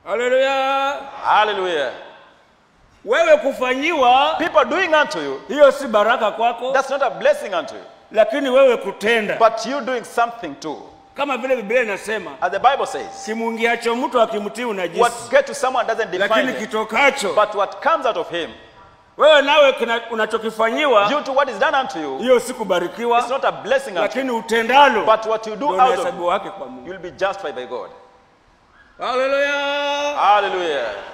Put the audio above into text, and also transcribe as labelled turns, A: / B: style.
A: haleluya
B: Hallelujah.
A: wewe kufanyiwa
B: People doing unto you,
A: hiyo si baraka kwako
B: that's not a blessing unto you.
A: lakini wewe kutenda
B: But you doing something too.
A: kama vile biblia inasema
B: As the Bible says,
A: kimuingiacho mtu akimtii unajisi
B: what get to someone doesn't define
A: lakini
B: them.
A: kitokacho
B: But what comes out of him,
A: wewe nawe kina- unachokifanyiwa
B: due to what is done unto you,
A: hiyo si kubarikiwa
B: it's not a blessing unto you.
A: lakini utendalo
B: But what you do
A: ndio
B: out of
A: unahesabiwa wake kwa mungu
B: you'll be justified by God.
A: haleluya
B: Hallelujah.